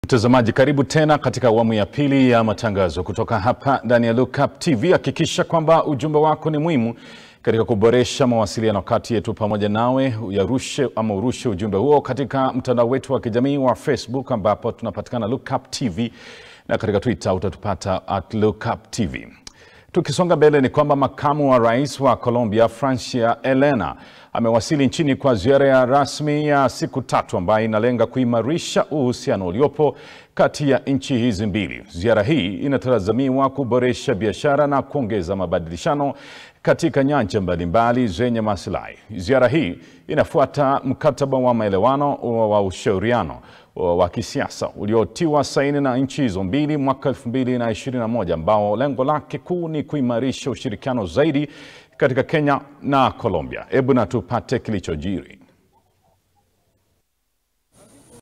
Mtazamaji, karibu tena katika awamu ya pili ya matangazo kutoka hapa ndani ya Lookup TV. Hakikisha kwamba ujumbe wako ni muhimu katika kuboresha mawasiliano kati yetu pamoja nawe. Uyarushe ama urushe ujumbe huo katika mtandao wetu wa kijamii wa Facebook ambapo tunapatikana Lookup TV na katika Twitter utatupata at Lookup TV. Tukisonga mbele ni kwamba makamu wa rais wa Colombia Francia Elena amewasili nchini kwa ziara ya rasmi ya siku tatu ambayo inalenga kuimarisha uhusiano uliopo kati ya nchi hizi mbili. Ziara hii inatazamiwa kuboresha biashara na kuongeza mabadilishano katika nyanja mbalimbali zenye maslahi. Ziara hii inafuata mkataba wa maelewano wa ushauriano wa kisiasa uliotiwa saini na nchi hizo mbili mwaka 2021 ambao lengo lake kuu ni kuimarisha ushirikiano zaidi katika Kenya na Colombia. Hebu na tupate kilichojiri.